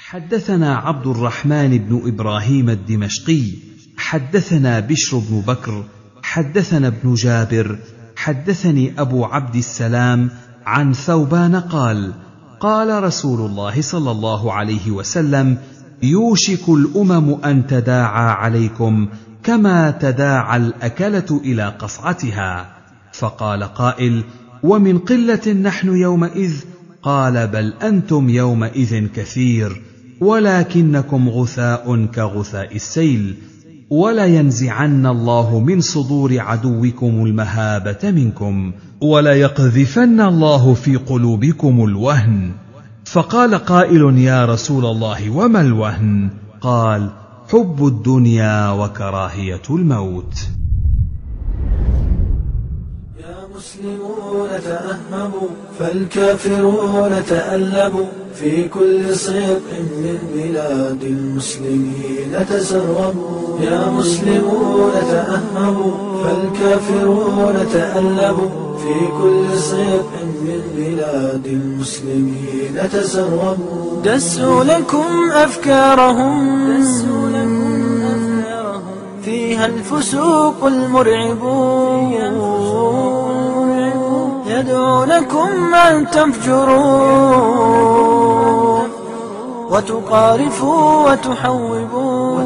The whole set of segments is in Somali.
حدثنا عبد الرحمن بن ابراهيم الدمشقي حدثنا بشر بن بكر حدثنا ابن جابر حدثني ابو عبد السلام عن ثوبان قال قال رسول الله صلى الله عليه وسلم يوشك الامم ان تداعى عليكم كما تداعى الاكله الى قصعتها فقال قائل ومن قله نحن يومئذ قال بل انتم يومئذ كثير ولكنكم غثاء كغثاء السيل ولينزعن الله من صدور عدوكم المهابه منكم وليقذفن الله في قلوبكم الوهن فقال قائل يا رسول الله وما الوهن قال حب الدنيا وكراهيه الموت المسلمون تأهبوا فالكافرون تألبوا في كل صدق من بلاد المسلمين تسربوا يا مسلمون تأهبوا فالكافرون تألبوا في كل صدق من بلاد المسلمين تسربوا دسوا لكم أفكارهم دسوا لكم أفكارهم فيها الفسوق المرعبون يدعونكم أن تفجروا وتقارفوا وتحوبوا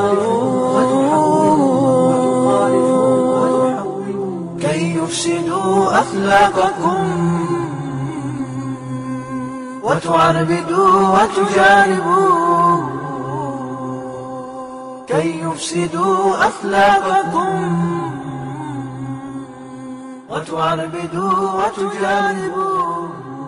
كي يفسدوا أخلاقكم وتعربدوا وتجانبوا كي يفسدوا أخلاقكم وتعربدوا وتجانبوا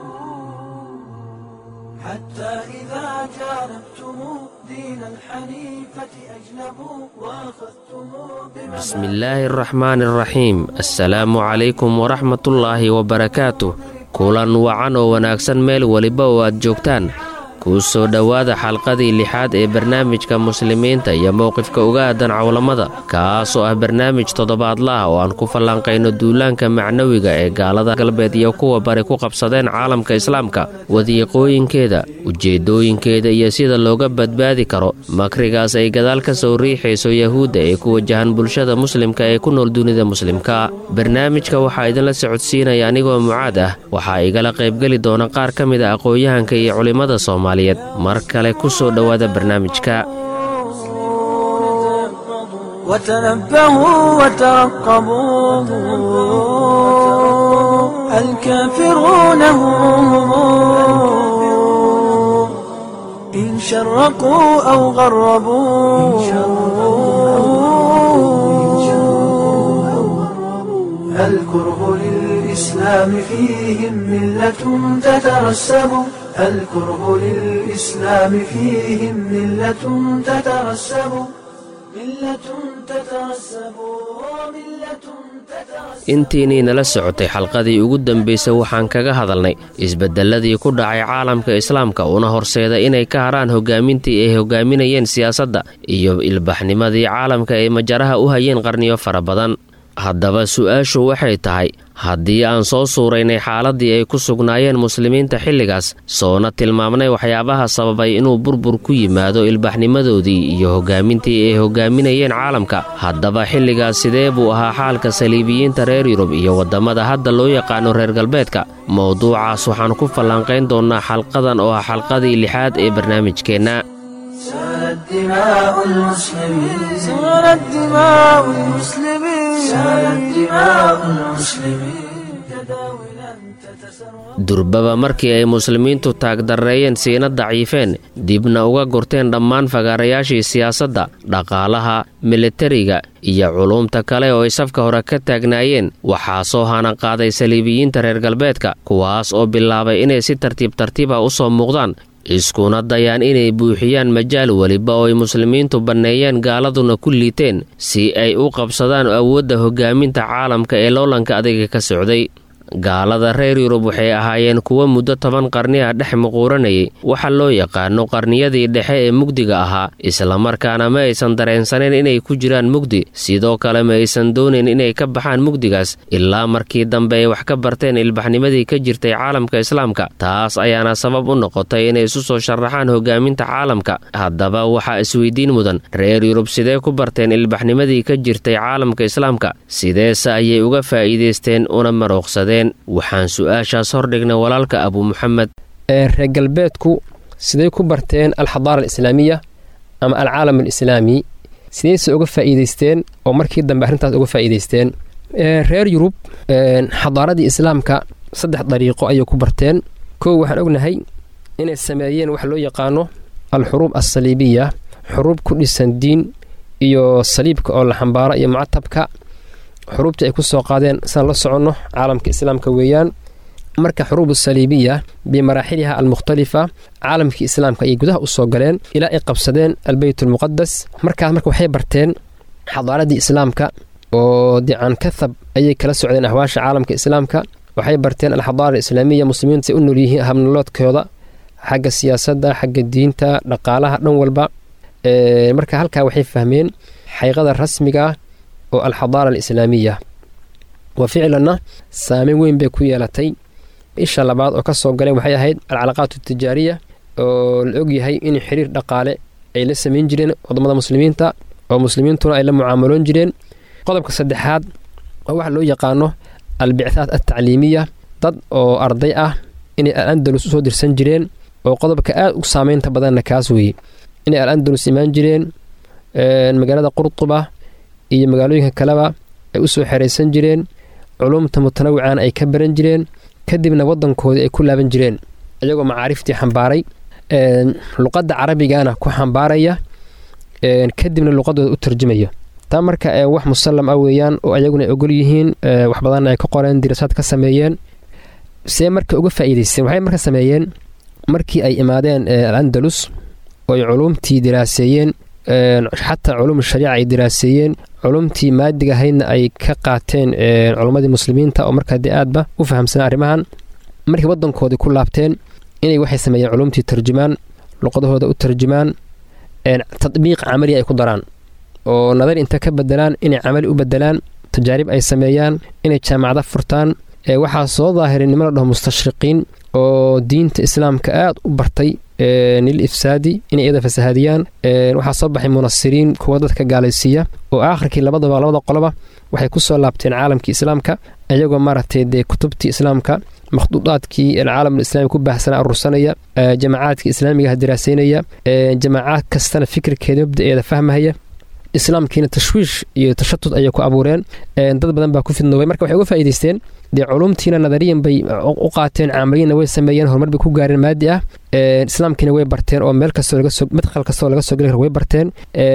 حتى إذا جانبتم دين الحنيفة أجنبوا وأخذتم بسم الله الرحمن الرحيم السلaamu calaykum waraxmat ullaahi wabarakaatuh kulan wacan oo wanaagsan meel weliba oo aad joogtaan kuu soo dhowaada xalqadii lixaad ee barnaamijka muslimiinta iyo mowqifka uga aadan cawlamada kaasoo ah barnaamij toddobaadla ah oo aan ku falanqayno duulaanka macnawiga ee gaalada galbeed iyo kuwa bari ku qabsadeen caalamka islaamka wadiiqooyinkeeda ujeeddooyinkeeda iyo sida looga badbaadi karo makrigaas ay gadaal ka soo riixayso yahuudda ee ku wajahan bulshada muslimka ee ku nool dunida muslimka barnaamijka waxaa idinla socodsiinaya anigoo mucaad ah waxaa igala qaybgeli doona qaar ka mid a aqoon-yahanka iyo culimmada soomaaliyeed mar kale ku soo dhowaada barnaamijka وتنبهوا وترقبوا الكافرون هم إن شرقوا أو غربوا الكره للإسلام فيهم ملة تترسب الكره للإسلام فيهم ملة تترسب ملة تترسب ملة تترسب intiinii nala socotay xalqadii ugu dambaysay waxaan kaga hadalnay isbeddelladii ku dhacay caalamka islaamka una horseeda inay ka harhaan hogaamintii ay hogaaminayeen siyaasadda iyo ilbaxnimadii caalamka ay majaraha u hayeen qarniyo fara badan haddaba su-aashu waxay tahay haddii aan soo suuraynay xaaladdii ay ku sugnaayeen muslimiinta xilligaas soona tilmaamnay waxyaabaha sababay inuu burbur ku yimaado ilbaxnimadoodii iyo hogaamintii ay hogaaminayeen caalamka haddaba xilligaas sidee buu ahaa xaalka saliibiyiinta reer yurub iyo waddamada hadda loo yaqaano reer galbeedka mowduucaas waxaan ku falanqayn doonnaa xalqadan oo ah xalqadii lixaad ee barnaamijkeenna سالت دماء المسلمين سالت دماء المسلمين سالت دماء المسلمين تداولا تتسرب durbaba markii ay muslimiintu taagdarreeyeen siina daciifeen dibna uga gurteen dhammaan fagaarayaashii siyaasadda dhaqaalaha militariga iyo culuumta kale oo ay safka hore ka taagnaayeen waxaa soo hana qaaday saliibiyiinta reer galbeedka kuwaas oo bilaabay inay si tartiib tartiiba u soo muuqdaan iskuna dayaan inay buuxiyaan majaal weliba oo ay muslimiintu banneeyeen gaaladuna ku liiteen si ay u qabsadaan awoodda hogaaminta caalamka ee loolanka adiga ka socday gaalada reer yurub waxay ahaayeen kuwo muddo toban qarni ah dhex muquuranayay waxa loo yaqaano qarniyadii dhexe ee mugdiga ahaa islamarkaana ma aysan dareensaneyn inay ku jiraan mugdi sidoo kale ma aysan doonayn inay ka baxaan mugdigaas ilaa markii dambe ay wax ka barteen ilbaxnimadii ka jirtay caalamka islaamka taas ayaana sabab u noqotay inay isu soo sharaxaan hogaaminta caalamka haddaba waxaa isweydiin mudan reer yurub sidee ku barteen ilbaxnimadii ka jirtay caalamka islaamka sideese ayay uga faa'iidaysteen una marooqsadeen waxaan su-aashaas hordhignay walaalka abu muxamed reer galbeedku siday ku barteen alxadaara alislaamiya ama alcaalam alislaami sidayse uga faa'iidaysteen oo markii dambe arrintaas uga faa'iidaysteen reer yurub xadaaradii islaamka saddex dariiqo ayay ku barteen kow waxaan ognahay inay sameeyeen wax loo yaqaano alxuruub alsaliibiya xuruub ku dhisan diin iyo saliibka oo la xambaaro iyo mucatabka xuruubtii ay ku soo qaadeen sidaan la soconno caalamka islaamka weeyaan marka xuruub saliibiya bimaraaxiliha almukhtalifa caalamkii islaamka ayay gudaha u soo galeen ilaa ay qabsadeen albeyt almuqadas markaas marka waxay barteen xadaaradii islaamka oo dican kathab ayay kala socdeen ahwaasha caalamka islaamka waxay barteen alxadaara alislaamiya muslimiinta ay u nool yihiin habnoloodkooda xagga siyaasadda xagga diinta dhaqaalaha dhan walba marka halkaa waxay fahmeen xaqiiqada rasmiga oo alxadaara alislaamiya wa ficlanna saameyn weyn bay ku yeelatay isha labaad oo ka soo galeen waxay ahayd alcalaqaat altijaariya oo la ogyahay in xiriir dhaqaale ay la samayn jireen wadamada muslimiinta oo muslimiintuna ay la mucaamaloon jireen qodobka saddexaad oo waxa loo yaqaano albicthaat altacliimiya dad oo arday ah inay al andalus usoo dirsan jireen oo qodobka aad u saameynta badanna kaas weeye inay al andalus imaan jireen magaalada qurtuba iyo magaalooyinka kaleba ay usoo xeraysan jireen culumta mutanawican ay ka baran jireen kadibna wadankoodii ay ku laaban jireen iyagoo macaariftii xambaaray luqadda carabigana ku xambaaraya kadibna luqadooda u tarjumaya taa marka wax musallam ah weeyaan oo ayaguna ay ogol yihiin wax badanna ay ka qoreen dirasaad ka sameeyeen see marka uga faa'iidaysteen waxay marka sameeyeen markii ay imaadeen al andalus oo ay culumtii diraaseeyeen xataa culum shariica ay diraaseeyeen culumtii maadiga ahaydna ay ka qaateen culummadii muslimiinta oo markaa dee aadba u fahamsanaa arrimahan markii wadankoodii ku laabteen inay waxay sameeyeen culumtii tarjumaan luqadahooda u tarjumaan tadbiiq camaliya ay ku daraan oo nadar inta ka bedelaan inay camali u bedelaan tajaarib ay sameeyaan inay jaamacada furtaan waxaa soo daahiray niman la dhaho mustashriqiin oo diinta islaamka aad u bartay nil ifsaadi inay iyada fasahaadiyaan waxaa soo baxay munasiriin kuwa dadka gaalaysiiya oo aakhirkii labadaba labada qoloba waxay ku soo laabteen caalamkii islaamka iyagoo maaragtay dee kutubtii islaamka makhduudaadkii alcaalam alislami ku baahsana arursanaya jamacaadkii islaamigaha diraaseynaya jamaacaad kastana fikirkeeda mabda'eeda fahmahaya islaamkiina tashwiish iyo tashatud ayay ku abuureen dad badan baa ku fidnoobay marka waxay uga faa'iidaysteen dee culumtiina nadariyan bay u qaateen caamaliyanna way sameeyeen horumar bay ku gaareen maadi ah islaamkiina way barteen oo meel kastoo lagasoo madkhal kastoo laga soo geli karo way barteen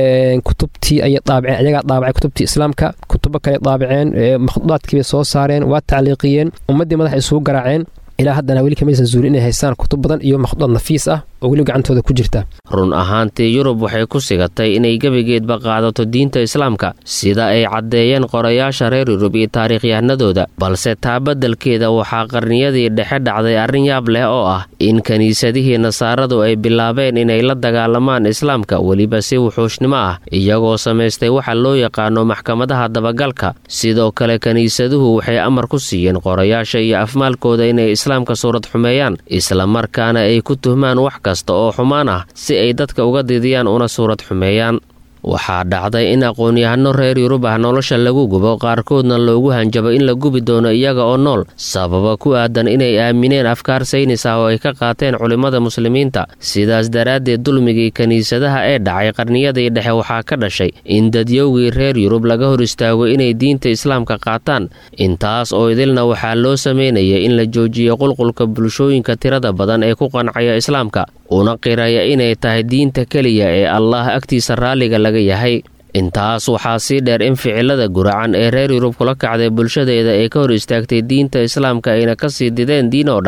kutubtii ayay daabaceen ayagaa daabacay kutubtii islaamka kutubo kale daabaceen makhduudaadkii bay soo saareen waa tacliiqiyeen ummaddii madaxa isugu garaaceen ilaa haddana weli kamaysan zuulin inay haystaan kutub badan iyo makhduudaad nafiis ah oo weli gacantooda ku jirta run ahaantii yurub waxay ku sigatay inay gebigeedba qaadato diinta islaamka sida ay caddeeyeen qorayaasha reer yurub iyo taariikhyahanadooda balse taa beddelkeeda waxaa qarniyadii dhexe dhacday arrin yaab leh oo ah in kiniisadihii nasaaradu ay bilaabeen inay la dagaalamaan islaamka weliba si wuxuushnimo ah iyagoo samaystay waxa loo yaqaano maxkamadaha dabagalka sidoo kale kiniisaduhu waxay amar ku siiyeen qorayaasha iyo afmaalkooda inay islaamka suurad xumeeyaan islamarkaana ay ku tuhmaan wax kasta oo xumaan ah si ay dadka uga didiyaan una suurad xumeeyaan waxaa dhacday in aqoon-yahano reer yurub ah nolosha lagu gubo qaarkoodna loogu hanjabo in la gubi doono iyaga oo nool sababa ku aadan inay aamineen afkaar saynis ah oo ay ka qaateen culimmada muslimiinta sidaas daraaddeed dulmigii kiniisadaha ee dhacay qarniyadii dhexe waxaa ka dhashay in dadyowgii reer yurub laga hor istaago inay diinta islaamka qaataan intaas oo idilna waxaa loo sameynaya in la joojiyo qulqulka bulshooyinka tirada badan ee ku qancaya islaamka una qiraya inay tahay diinta keliya ee allah agtiisa raalliga laga yahay intaas waxaa sii dheer in ficilada guracan ee reer yurub kula kacday bulshadeeda ee ka hor istaagtay diinta islaamka ayna ka sii dideen diin oo dhan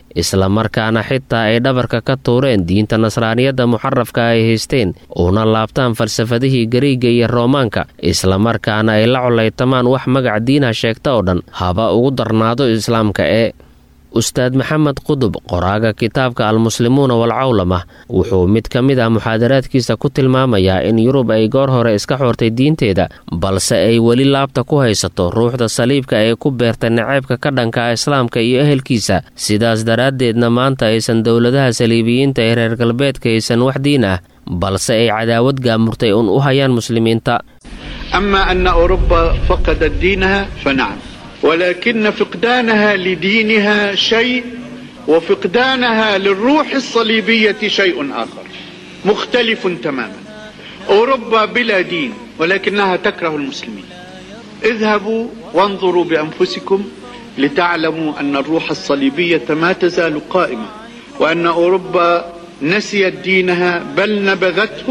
islamarkaana xitaa ay dhabarka ka tuureen diinta nasraaniyadda muxarafka ay haysteen uuna laabtaan falsafadihii gariiga iyo roomaanka islamarkaana ay la colaytamaan wax magac diinha sheegta oo dhan haba ugu darnaado islaamka ee ustaad maxamed qudub qoraaga kitaabka almuslimuuna walcawlama wuxuu mid ka mid ah muxaadaraadkiisa ku tilmaamayaa in yurub ay goor hore iska xoortay diinteeda balse ay weli laabta ku haysato ruuxda saliibka ee ku beerta naceybka ka dhanka islaamka iyo ehelkiisa sidaas daraaddeedna maanta aysan dowladaha saliibiyiinta ee reer galbeedka aysan wax diin ah balse ay cadaawad gaamurtay un u hayaan muslimiinta أما أن أوروبا فقدت دينها فنعم ولكن فقدانها لدينها شيء وفقدانها للروح الصليبية شيء آخر مختلف تماما أوروبا بلا دين ولكنها تكره المسلمين اذهبوا وانظروا بأنفسكم لتعلموا أن الروح الصليبية ما تزال قائمة وأن أوروبا نسيت دينها بل نبذته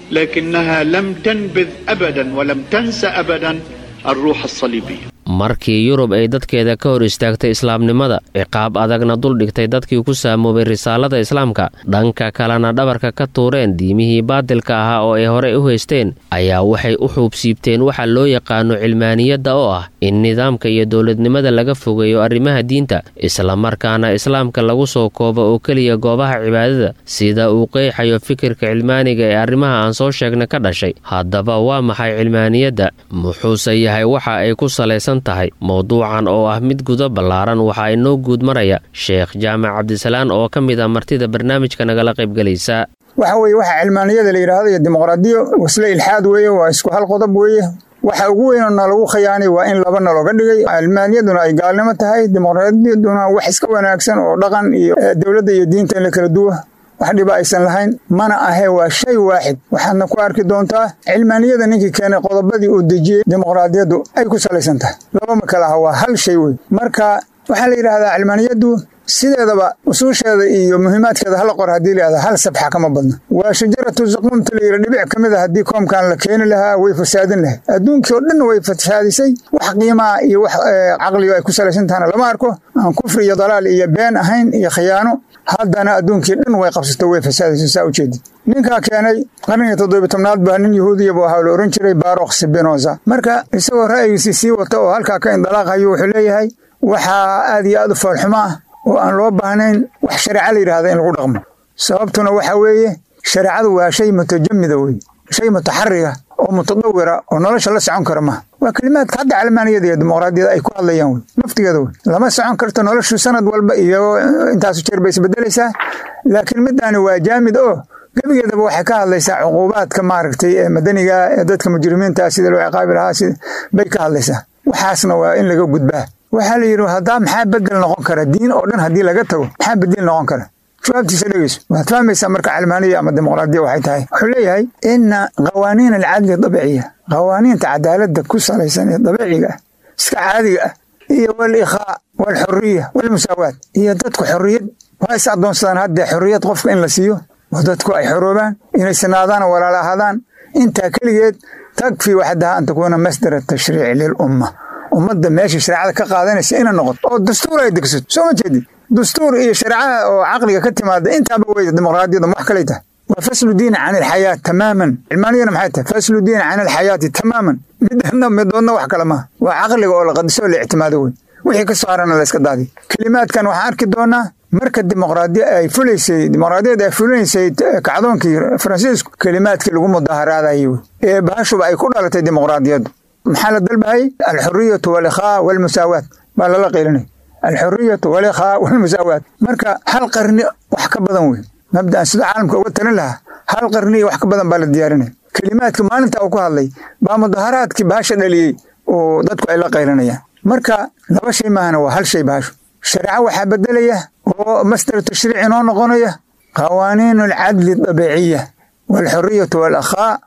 لكنها لم تنبذ أبدا ولم تنس أبدا الروح الصليبية markii yurub ay dadkeeda ka hor istaagtay islaamnimada ciqaab adagna duldhigtay dadkii ku saamoobay risaalada islaamka dhanka kalena dhabarka ka tuureen diimihii baadilka ahaa oo ay horey u haysteen ayaa waxay u xuubsiibteen waxa loo yaqaano cilmaaniyadda oo ah in nidaamka iyo dowladnimada laga fogeeyo arrimaha diinta islamarkaana islaamka lagu soo koobo oo keliya goobaha cibaadada sida uu qeexayo fikirka cilmaaniga ee arrimaha aan soo sheegna ka dhashay haddaba waa maxay cilmaaniyadda muxuuse yahay waxa ay ku salaysan tahay mowduucan oo ah mid guda ballaaran waxaa inoo guud maraya sheekh jaamac cabdisalaan oo ka mid ah martida barnaamijka nagala qaybgelaysa waxa weeye waxa cilmaaniyada la yidhaahdo iyo dimuqraadiyo wasle ilxaad weeye waa isku hal qodob weeye waxa ugu weynoo nalagu khiyaanay waa in laba nalooga dhigay cilmaaniyaduna ay gaalnimo tahay dimuqraadiyaduna wax iska wanaagsan oo dhaqan iyo dowladda iyo diinta in la kala duwa wax dhiba aysan lahayn mana ahe waa shay waaxid waxaadna ku arki doontaa cilmaaniyada ninkii keenay qodobadii uu dejiyey dimuqraadiyaddu ay ku salaysan tahay laba ma kala aha waa hal shay wey marka waxaa la yidhaahdaa cilmaaniyaddu sideedaba usuusheeda iyo muhiimaadkeeda hala qor haddii layihahda hal sabxa kama badna waa shajaratu zaquumta la yidhi dhibic ka mid a haddii koomkan la keeni lahaa way fasaadin lahayd adduunkii oo dhan way fasaadisay wax qiimaha iyo wax caqliga ay ku salaysan tahana lama arko aan kufri iyo dalaal iyo been ahayn iyo khiyaano haddana adduunkii dhan way qabsato way fasaadayso saa ujeedid ninkaa keenay qarnigii toddobiy tobnaad baa nin yahuudiyaba waxaa la ohan jiray barokh sibinoza marka isagoo ra'yigiisii sii wata oo halkaa ka indalaaqhayo wuxuu leeyahay waxaa aad iyo aad u foolxumo ah oo aan loo baahnayn wax shareeca la yidhahda in lagu dhaqmo sababtuna waxa weeye shareecadu waa shay mutajamida weye shay mutaxariga oo mutadawira oo nolosha la socon kara maaha waa kelimaadka hadda calmaaniyada iyo dimuqraadiyada ay ku hadlayaan wey naftigeeda wey lama socon karto noloshu sanad walba iyo intaasu jeer bay isbedelaysaa laakiin midaani waa jaamid oo gebigeedaba waxay ka hadlaysaa cuquubaadka maaragtay ee madaniga ee dadka mujrimiinta sida loo ciqaabi lahaa bay ka hadlaysaa waxaasna waa in laga gudbaa waxaa la yidhi haddaa maxaa bedel noqon kara diin oo dhan haddii laga tago maxaa bedel noqon kara jawaabtiisa dhegeyso waxaad fahmaysaa marka calmaaniya ama dimuqraadiya waxay tahay wuxuu leeyahay ina qawaaniin alcadli dabiciya qawaaniinta cadaaladda ku salaysan ee dabiiciga ah iska caadiga ah iyo walikhaa walxuriya walmusaawaat iyo dadku xorriyad waa is addoonsadaan haddee xorriyad qofka in la siiyo oo dadku ay xoroobaan inay sinaadaan oo walaala ahaadaan intaa keligeed takfi waxdaha an takuuna masdara tashriici lilumma ummadda meesha shareecada ka qaadanaysa ina noqoto oo dastuur ay degsato soo ma jeedid dastuur iyo shareecaha oo caqliga ka timaada intaaba wey dimuqraadiyada wax kalay tahay waa faslu diin can alxayaat tamaaman cilmaaniyana maxay tahay faslu diin can alxayaati tamaaman midna midoodna wax kale maaha waa caqliga oo la qadiso oo la ictimaado wey wixii ka soo harana la iska daadiy kelimaadkan waxaan arki doonaa marka dimuqraadiya ay fulaysay dimuqraadiyada ay fulinaysay kacdoonkii faransiisku kelimaadkii lagu mudaaharaadayay wey ee bahashuba ay ku dhalatay dimuqraadiyaddu maxaa la dalbahayay alxuriyatu walikhaa walmusaawaat baa lala qiilinay alxuriyatu walikhaa walmusaawaat marka hal qarni wax ka badan wey mabdaan sida caalamka uga talin lahaa hal qarni iyo wax ka badan baa la diyaarinaya kelimaadka maalinta uu ku hadlay baa mudaharaadkii bahasha dhaliyey oo dadku ay la qaylinayaan marka laba shay maahana waa hal shay bahashu shareeco waxaa bedelaya oo masdar tashriici noo noqonaya qawaaniin alcadli dabiiciya walxuriyatu walakhaa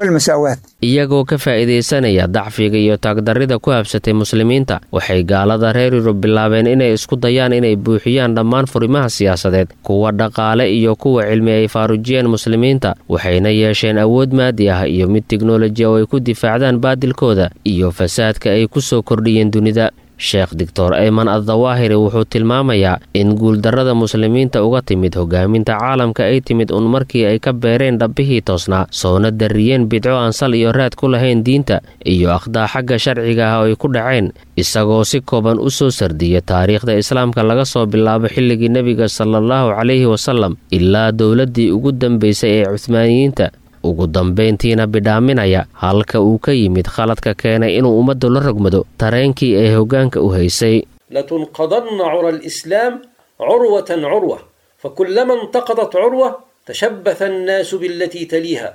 iyagoo ka faa'iidaysanaya dacfiga iyo taagdarrida ku habsatay muslimiinta waxay gaalada reer yurub bilaabeen inay isku dayaan inay buuxiyaan dhammaan furimaha siyaasadeed kuwa dhaqaale iyo kuwa cilmi ay faarujiyeen muslimiinta waxayna yeesheen awood maadi ah iyo mid tiknoloji oo ay ku difaacdaan baadilkooda iyo fasaadka ay ku soo kordhiyeen dunida sheekh doctor ayman addawaahiri wuxuu tilmaamayaa in guuldarrada muslimiinta uga timid hogaaminta caalamka ay timid un markii ay ka beereen dhabbihii toosnaa soona darriyeen bidco aan sal iyo raad ku lahayn diinta iyo akhdaa xagga sharciga ah oo ay ku dhaceen isagoo si kooban u soo sardiya taariikhda islaamka laga soo bilaabo xilligii nebiga salaallahu calayhi wasalam ilaa dowladdii ugu dambaysay ee cuhmaaniyiinta ugu dambayntiina bidhaaminaya halka uu ka yimid khaladka keenay inuu ummaddu la rogmado tareenkii ay hoggaanka u haysay لتنقضن عرى الإسلام عروة عروة فكلما انتقضت عروة تشبث الناس بالتي تليها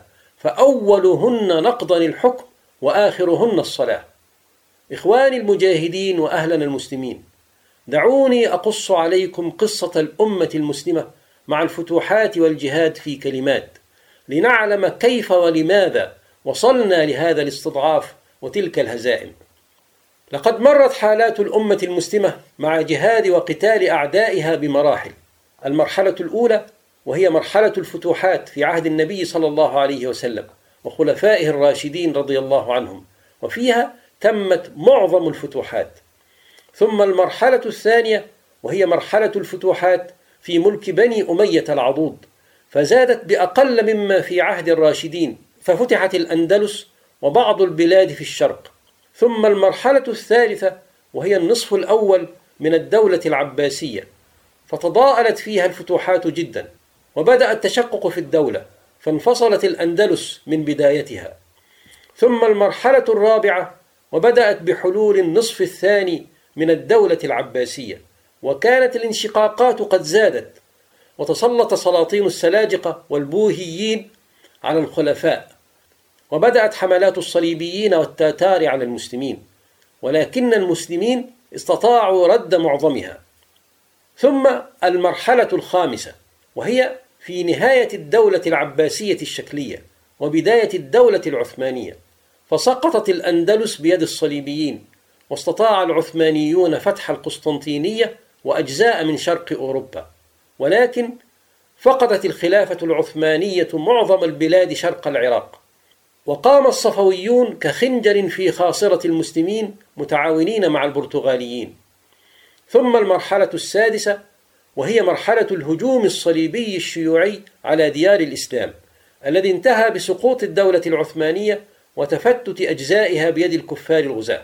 فأولهن نقضا الحكم وآخرهن الصلاة إخواني المجاهدين وأهلنا المسلمين دعوني أقص عليكم قصة الأمة المسلمة مع الفتوحات والجهاد في كلمات لنعلم كيف ولماذا وصلنا لهذا الاستضعاف وتلك الهزائم لقد مرت حالات الأمة المسلمة مع جهاد وقتال أعدائها بمراحل المرحلة الأولى وهي مرحلة الفتوحات في عهد النبي صلى الله عليه وسلم وخلفائه الراشدين رضي الله عنهم وفيها تمت معظم الفتوحات ثم المرحلة الثانية وهي مرحلة الفتوحات في ملك بني أمية العضوض فزادت بأقل مما في عهد الراشدين ففتحت الأندلس وبعض البلاد في الشرق ثم المرحلة الثالثة وهي النصف الأول من الدولة العباسية فتضاءلت فيها الفتوحات جدا وبدأ التشقق في الدولة فانفصلت الأندلس من بدايتها ثم المرحلة الرابعة وبدأت بحلول النصف الثاني من الدولة العباسية وكانت الانشقاقات قد زادت وتسلط سلاطين السلاجقة والبوهيين على الخلفاء وبدأت حملات الصليبيين والتاتار على المسلمين ولكن المسلمين استطاعوا رد معظمها ثم المرحلة الخامسة وهي في نهاية الدولة العباسية الشكلية وبداية الدولة العثمانية فسقطت الأندلس بيد الصليبيين واستطاع العثمانيون فتح القسطنطينية وأجزاء من شرق أوروبا ولكن فقدت الخلافة العثمانية معظم البلاد شرق العراق وقام الصفويون كخنجر في خاصرة المسلمين متعاونين مع البرتغاليين ثم المرحلة السادسة وهي مرحلة الهجوم الصليبي الشيوعي على ديار الإسلام الذي انتهى بسقوط الدولة العثمانية وتفتت أجزائها بيد الكفار الغزاة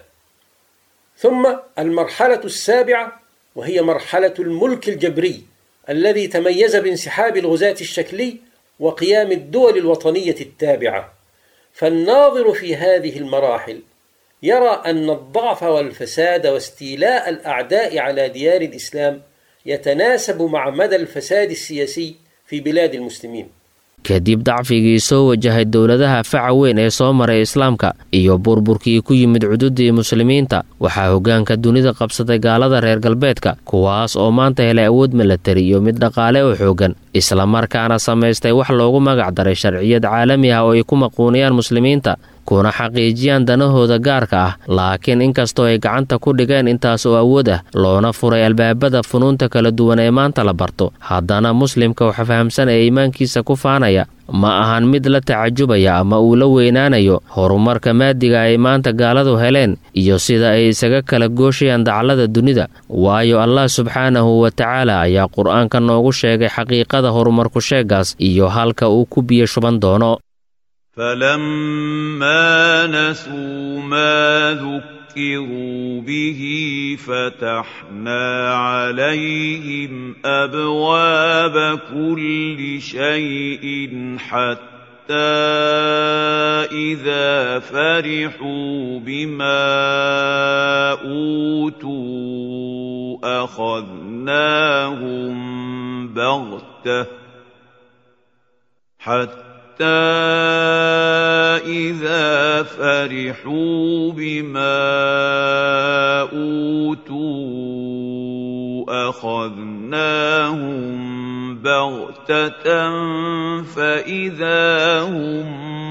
ثم المرحلة السابعة وهي مرحلة الملك الجبري الذي تميز بانسحاب الغزاة الشكلي وقيام الدول الوطنية التابعة فالناظر في هذه المراحل يرى أن الضعف والفساد واستيلاء الأعداء على ديار الإسلام يتناسب مع مدى الفساد السياسي في بلاد المسلمين kadib dacfigii soo wajahay dowladaha faca weyn ee soo maray islaamka iyo burburkii ku yimid cududii muslimiinta waxaa hoggaanka dunida qabsaday gaalada reer galbeedka kuwaas oo maanta helay awood milatari iyo mid dhaqaale oo xooggan islamarkaana samaystay wax loogu magac daray sharciyad caalami ah oo ay ku maquuniyaan muslimiinta kuna xaqiijiyaan danahooda gaarka ah laakiin inkastoo ay gacanta ku dhigeen intaas oo awood ah loona furay albaabada funuunta kala duwan ee maanta la barto haddana muslimka waxa fahamsan ee iimaankiisa ku faanaya ma ahan mid la tacajubaya ama uu la weynaanayo horumarka maadiga ay maanta gaaladu heleen iyo sida ay isaga kala gooshayaan daclada dunida waayo allah subxaanahu wa tacaala ayaa qur-aanka noogu sheegay xaqiiqada horumarku sheegaas iyo halka uu ku biyo shuban doono فلما نسوا ما ذكروا به فتحنا عليهم ابواب كل شيء حتى اذا فرحوا بما اوتوا اخذناهم بغته حتى حتى إذا فرحوا بما أوتوا أخذناهم بغتة فإذا هم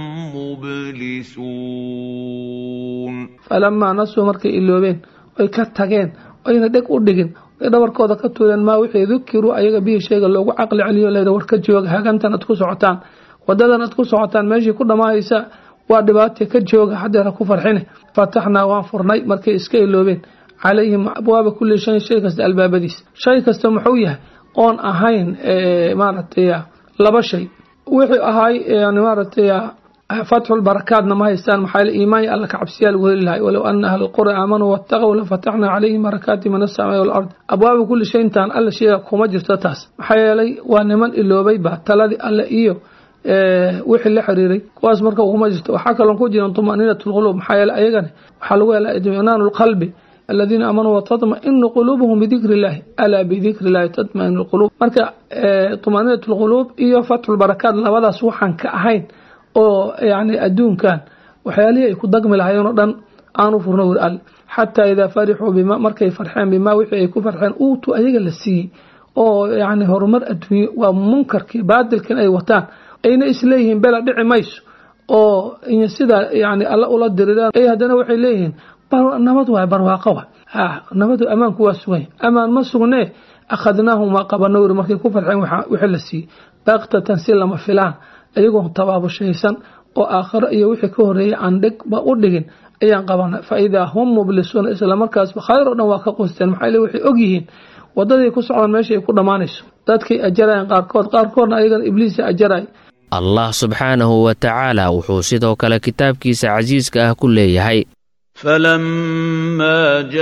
مبلسون فلما نسوا markay iloobeen oy ka tageen oyna dheg u dhigin ay dhabarkooda ka tuureen maa wixii dukiruu ayaga bihii sheega loogu caqli celiyo leyda war ka jooga hagantan ad ku socotaan wadadan ad ku socotaan meeshii ku dhammaanaysa waa dhibaata ka jooga haddeera ku farxine fataxnaa waan furnay markay iska iloobeen calayhim abwaaba kulli shayin shay kasta albaabadiisa shay kasta muxuu yahay oon ahayn maaragtay laba shay wixii ahay yani maaragtay fatxulbarakaatna ma haystaan maxaa yeele iimaan iyo alla ka cabsiyaa lagu heli lahay walow ana ahla alqura aamanuu wattaqow lafataxnaa calayhim barakaati min asamaai walard abwaaba kulli shayntaan alla sheega kuma jirto taas maxaa yeelay waa niman iloobay ba taladii alle iyo wixii la xiriiray kuwaas marka kuma jirto waxaa kaloon ku jiran tumaniinat lquluub maxaa yeele ayagani waxaa lagu helaa idminaanu lqalbi aladiina aamanuu watadmainu quluubuhum bidikri illahi alaa bidikri illahi tatmainu lquluub marka tumaniinat lquluub iyo fatxulbarakaat labadaas waxaan ka ahayn oo yani adduunkan waxyaalihii ay ku dagmi lahayen oo dhan aanu furno wir alle xataa idaa farixuu bima markay farxeen bimaa wixii ay ku farxeen uutu ayaga la siiyey oo yani horumar adduunye waa munkarkii baadilkan ay wataan ayna isleeyihiin bela dhici mayso oo sidaa yani alla ula diriraan ay haddana waxay leeyihiin nabad waay barwaaqo wa nabadu ammaanku waa sugan ammaan ma sugnee akhadnaahum waa qabano wir markay ku farxeen wixii la siiyey baktatan si lama filaan iyagoo tabaabushaysan oo aakhiro iyo wixii ka horeeyay aan dhigba u dhigin ayaan qabanay fa idaa hum mublisuuna isla markaasba khayr oo dhan waa ka qusteen maxaa le waxay ogyihiin wadadii ku socdaan meesha ay ku dhammaanayso dadkay ajarayaan qaarkood qaarkoodna ayagana ibliisa ajaray allah subxaanahu wa tacaala wuxuu sidoo kale kitaabkiisa casiiska ah ku leeyahay فلما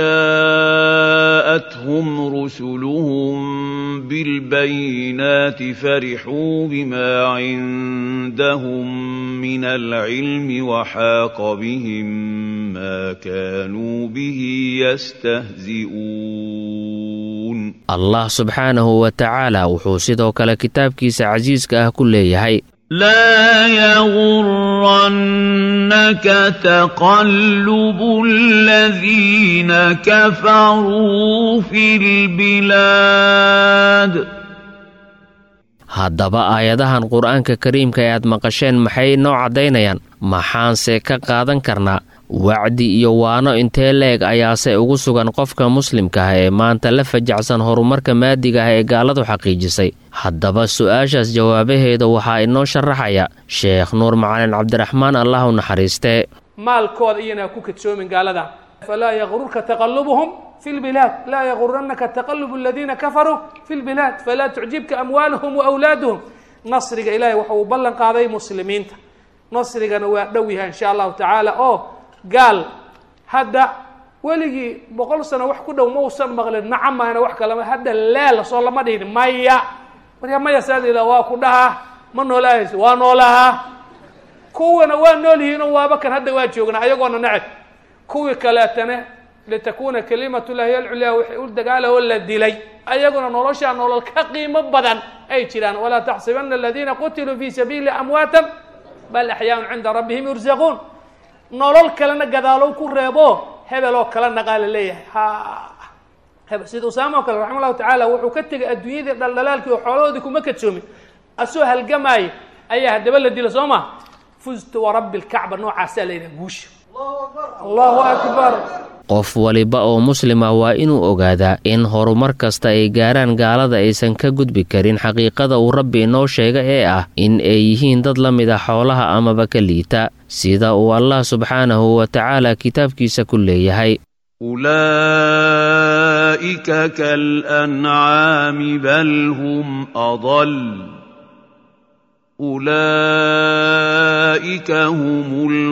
جاءتهم رسلهم بالبينات فرحوا بما عندهم من العلم وحاق بهم ما كانوا به يستهزئون allah subxaanahu wa tacaala wuxuu sidoo kale kitaabkiisa casiiska ah ku leeyahay لا يغرنك تقلب الذين كفروا في البلاد haddaba aayadahan qur-aanka kariimka ee aad maqasheen maxay noo caddaynayaan maxaanse ka qaadan karnaa wacdi iyo waano intee leeg ayaase ugu sugan qofka muslimka ah ee maanta la fajacsan horumarka maadiga ah ee gaaladu xaqiijisay haddaba su-aashaas jawaabaheeda waxaa inoo sharaxaya sheekh nuur macalin cabdiraxmaan allah u naxariistee maalkooda iyana ku kadsoomin gaalada falaa yaqrurka taqalubuhum fi lbilaad laa yaguranaka taqalubu aladiina kafaruu fi lbilaad falaa tucjibka amwaaluhum waawlaaduhum nasriga ilaahay waxa uu ballan qaaday muslimiinta nasrigana waa dhow yahay insha allahu tacaala oo gaal hadda weligii boqol sano wax ku dhow mausan maqlin nacamahna wax kalama hadda leel soo lama dhihin maya marka maya saadila waa ku dhahaa ma noolaahayso waa noolahaa kuwana waa nool yihiinoo waaba kan hadda waa joognaa ayagoona neceb kuwii kaleetana litakuna kalimatu llahi alculyaa waxay u dagaala oo la dilay ayaguna noloshaa nolol ka qiimo badan ay jiraan walaa taxsibana aladiina qutiluu fi sabiili amwaatan bal axyaaun cinda rabbihim yursaquun nolol kalena gadaalow ku reebo hebel oo kala naqaa la leeyahay ha hebel sida usaama oo kale raxima llahu tacaala wuxuu ka tegay adduunyadii dhaldhalaalkii oo xoolahoodii kuma kadsoomin asoo halgamaayo ayaa haddaba la dila soo ma fuztu warabbi lkacba noocaasaa la yidhaha guusha allahu akbar qof waliba oo muslima waa inuu ogaadaa in horumar kasta ay gaaraan gaalada aysan ka gudbi karin xaqiiqada uu rabbi inoo sheega ee ah in ay yihiin dad la mid a xoolaha amaba ka liita sida uu allah subxaanahu wa tacaala kitaabkiisa ku leeyahay أولئك كالأنعام بل هم أضل أولئك هم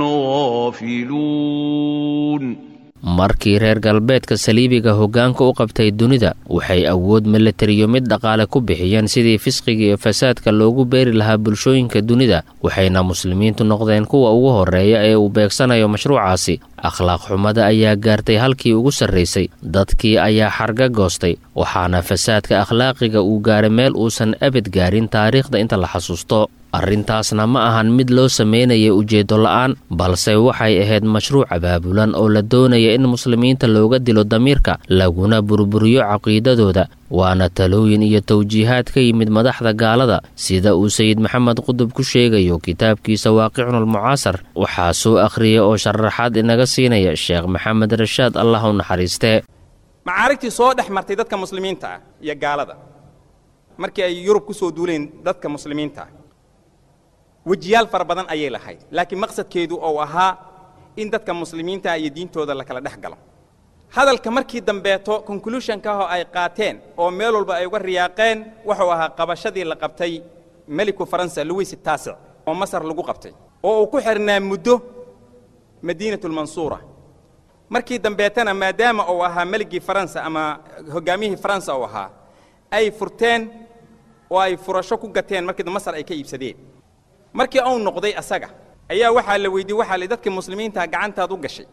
الغافلون markii reer galbeedka saliibiga hoggaanka u qabtay dunida waxay awood milatariyo mid dhaqaale ku bixiyeen sidii fisqiga iyo fasaadka loogu beeri lahaa bulshooyinka dunida waxayna muslimiintu noqdeen kuwa ugu horreeya ee uu beegsanayo mashruucaasi akhlaaq xumada ayaa gaartay halkii ugu sarraysay dadkii ayaa xarga goostay waxaana fasaadka akhlaaqiga uu gaaray meel uusan abad gaarin taariikhda inta la xasuusto arrintaasna ma ahan mid loo sameynaya ujeeddo la'aan balse waxay ahayd mashruuc abaabulan oo la doonaya in muslimiinta looga dilo damiirka laguna burburiyo caqiidadooda waana talooyin iyo tawjiihaad ka yimid madaxda gaalada sida uu sayid maxamed qudub ku sheegayo kitaabkiisa waaqicunulmucaasar waxaa soo akhriyay oo sharaxaad inaga siinaya sheekh maxamed rashaad allah u naxariistee macaarigtii soo dhex martay dadka muslimiinta ah iyo gaalada markii ay yurub ku soo duuleen dadka muslimiinta ah wejiyaal fara badan ayay lahayd laakiin maqsadkeedu ou ahaa in dadka muslimiinta iyo diintooda la kala dhex galo hadalka markii dambeeto conclusionkaahoo ay qaateen oo meel walba ay uga riyaaqeen wuxuu ahaa qabashadii la qabtay meliku faransa louis taasic oo masar lagu qabtay oo uu ku xirnaa muddo madiinatulmansuura markii dambeetana maadaama uu ahaa meligii faransa ama hoggaamiyihii faransa uu ahaa ay furteen oo ay furasho ku gateen markii masar ay ka iibsadeen markii uu noqday asaga ayaa waxaa la weydiiyey waxaa la dadkii muslimiinta gacantaad u gashay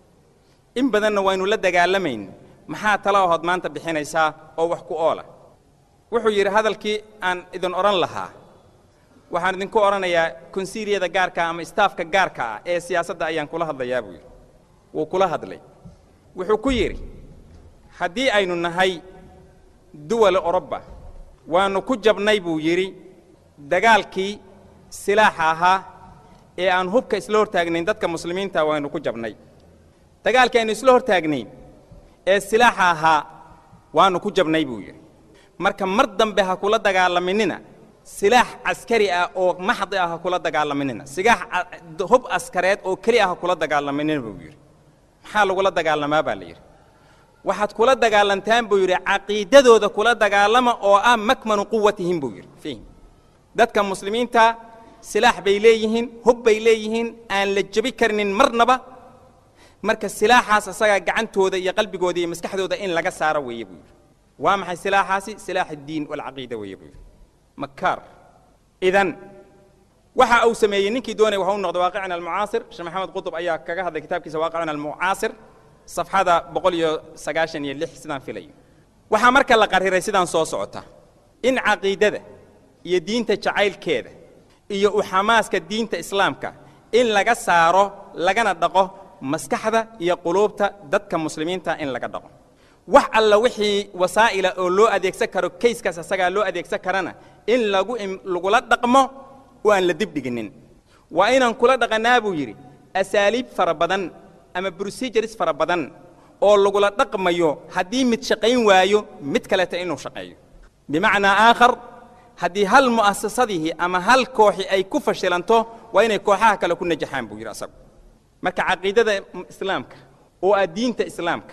in badanna waynu la dagaalamayn maxaa tala ahood maanta bixinaysaa oo wax ku oola wuxuu yidhi hadalkii aan idin odhan lahaa waxaan idinku odhanayaa konsiiliyada gaarka ama istaafka gaarka ah ee siyaasadda ayaan kula hadlayaa buu yidhi wuu kula hadlay wuxuu ku yidhi haddii aynu nahay duwala oroba waannu ku jabnay buu yidhi dagaalkii silaaxa ahaa ee aan hubka isla hortaagnayn dadka muslimiinta waynu ku jabnay dagaalkii aynu isla hortaagnayn ee silaaxa ahaa waannu ku jabnay buu yidhi marka mar dambe ha kula dagaalaminina silaax caskari ah oo maxdi ah ha kula dagaalaminina sigaax hub askareed oo keli ah ha kula dagaalaminina buu yidhi maxaa lagula dagaalamaa baa la yidhi waxaad kula dagaalantaan buu yidhi caqiidadooda kula dagaalama oo ah makmanu quwatihim buu yidhi fihim dadka muslimiinta silaax bay leeyihiin hub bay leeyihiin aan la jebi karinin marnaba marka silaaxaas asagaa gacantooda iyo qalbigooda iyo maskaxdooda in laga saaro weeye buu yidhi waa maxay silaaxaasi silaax addiin walcaqiida weeye buu yidhi makaar idan waxa uu sameeyey ninkii doonaya waxa u noqday waaqicina almucaasir sheekh maxamed qutub ayaa kaga hadlay kitaabkiisa waaqicina almucaasir safxada boqol iyo sagaashan iyo lix sidaan filayo waxaa marka la qariray sidaan soo socota in caqiidada iyo diinta jacaylkeeda iyo u xamaaska diinta islaamka in laga saaro lagana dhaqo maskaxda iyo quluubta dadka muslimiinta in laga dhaqo wax alla wixii wasaa'ila oo loo adeegsan karo kayskaas asagaa loo adeegsan karana in lagu lagula dhaqmo oo aan la dibdhiginin waa inaan kula dhaqannaa buu yidhi asaaliib fara badan ama procedures fara badan oo lagula dhaqmayo haddii mid shaqayn waayo mid kaleeta inuu shaqeeyo bimacnaa aakhar haddii hal mu'asasadihii ama hal kooxi ay ku fashilanto waa inay kooxaha kale ku najaxaan buu yidhi asagu marka caqiidada islaamka oo ah diinta islaamka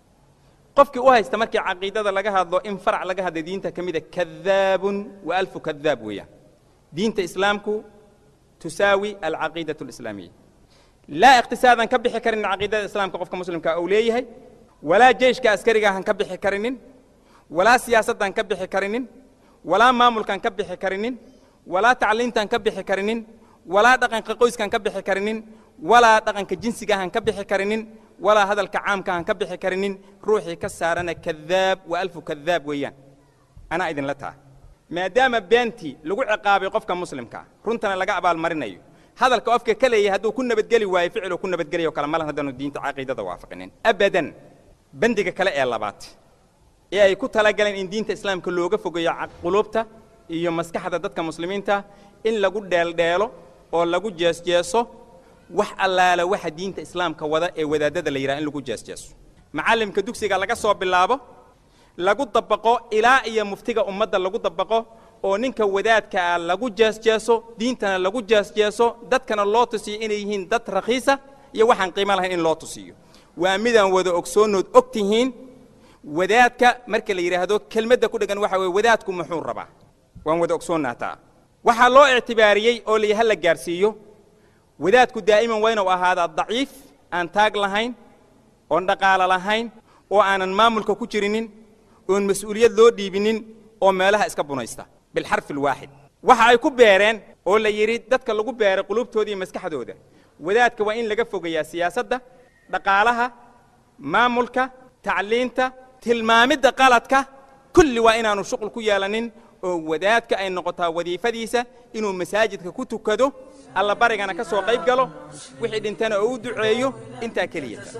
qofkii u haysta markii caqiidada laga hadlo in farac laga hadla diinta ka mida kadaabun wa alfu kadaab weeyaan diinta islaamku tusaawi alcaqiidatu alislaamiya laa iqtisaadan ka bixi karin caqiidada islaamka qofka muslimka uu leeyahay walaa jeyshka askariga han ka bixi karinin walaa siyaasaddan ka bixi karinin walaa maamulkan ka bixi karinin walaa tacliintan ka bixi karinin walaa dhaqanka qoyskan ka bixi karinin walaa dhaqanka jinsiga han ka bixi karinin walaa hadalka caamka han ka bixi karinin ruuxii ka saarana kadaab wa alfu kadaab weeyaan anaa idinla taa maadaama beentii lagu ciqaabay qofka muslimka runtana laga abaalmarinayo hadalka qofka ka leeyahay hadduu ku nabadgeli waayo ficiluu ku nabadgelayo kale malan haddaanu diinta caqiidada waafaqinin abadan bandiga kale ee labaad ee ay ku talagaleen in diinta islaamka looga fogeeyo quluubta iyo maskaxda dadka muslimiinta in lagu dheeldheelo oo lagu jeesjeeso wax allaala waxa diinta islaamka wada ee wadaadada la yidhaha in lagu jeesjeeso macallimka dugsiga laga soo bilaabo lagu dabaqo ilaa iyo muftiga ummadda lagu dabaqo oo ninka wadaadka ah lagu jeesjeeso diintana lagu jeesjeeso dadkana loo tusiyo inay yihiin dad rakhiisa iyo waxaan qiimo lahayn in loo tusiyo waa midaan wada ogsoonood og tihiin wadaadka marka la yidhaahdo kelmadda ku dheggan waxa weye wadaadku muxuu rabaa waan wada ogsoonnaa taa waxaa loo ictibaariyey oo layi ha la gaarsiiyo wadaadku daa'iman waa inuu ahaadaa daciif aan taag lahayn oon dhaqaalo lahayn oo aanan maamulka ku jirinin oon mas-uuliyad loo dhiibinin oo meelaha iska bunaysta bilxarfi alwaaxid waxa ay ku beereen oo la yidhi dadka lagu beeray qulubtooda iyo maskaxdooda wadaadka waa in laga fogeeyaa siyaasadda dhaqaalaha maamulka tacliinta tilmaamidda qaladka kulli waa inaanu shuqul ku yeelanin oo wadaadka ay noqotaa wadiifadiisa inuu masaajidka ku tukado alla barigana ka soo qayb galo wixii dhintana oo u duceeyo intaa keliyata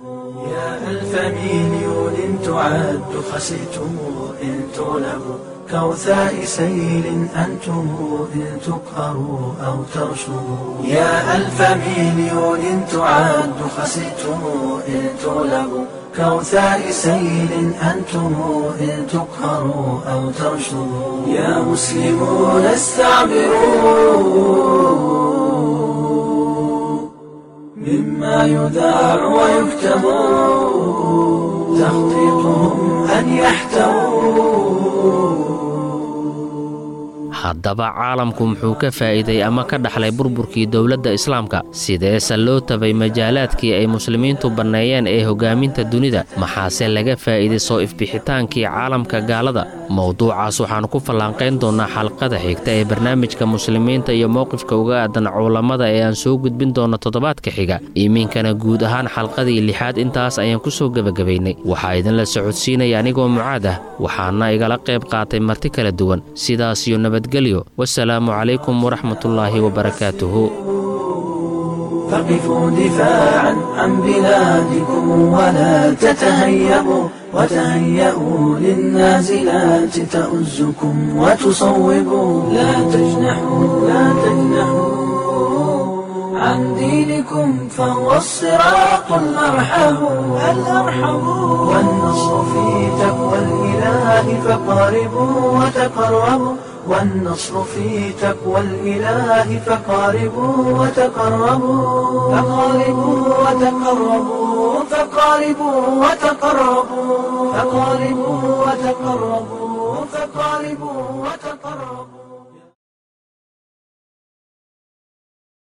يا ألف مليون تعد خسيتم إن تغلبوا كوثاء سيل أنتم إن تقهروا أو ترشدوا يا ألف مليون تعد خسيتم إن تغلبوا كوثاء سيل أنتم إن تقهروا أو ترشدوا يا مسلمون استعبروا مما يذاع ويكتب تخطيطهم أن يحتووا haddaba caalamku muxuu ka faa'iiday ama ka dhaxlay burburkii dowladda islaamka sideese loo tabay majaalaadkii ay muslimiintu banneeyeen ee hoggaaminta dunida maxaase laga faa'iiday soo ifbixitaankii caalamka gaalada mowduucaas waxaannu ku fallaanqayn doonnaa xalqada xigta ee barnaamijka muslimiinta iyo mowqifka uga aadan culammada ee aan soo gudbin doonno toddobaadka xiga iminkana guud ahaan xalqadii lixaad intaas ayaan ku soo gebagabaynay waxaa idinla socodsiinaya anigoo mucaad ah waxaana igala qayb qaatay marti kala duwan sidaas iyo nabadgelyo wasalaamu calaykum waraxmatullaahi wabarakaatuhu فقفوا دفاعا عن بلادكم ولا تتهيئوا وتهيئوا للنازلات تؤزكم وتصوبوا لا تجنحوا لا تجنحوا عن دينكم فهو الصراط الأرحم الأرحم والنصر في تقوى الإله فقاربوا وتقربوا والنصر في تقوى الإله فقاربوا وتقربوا فقاربوا وتقربوا فقاربوا وتقربوا فقاربوا وتقربوا فقاربوا وتقربوا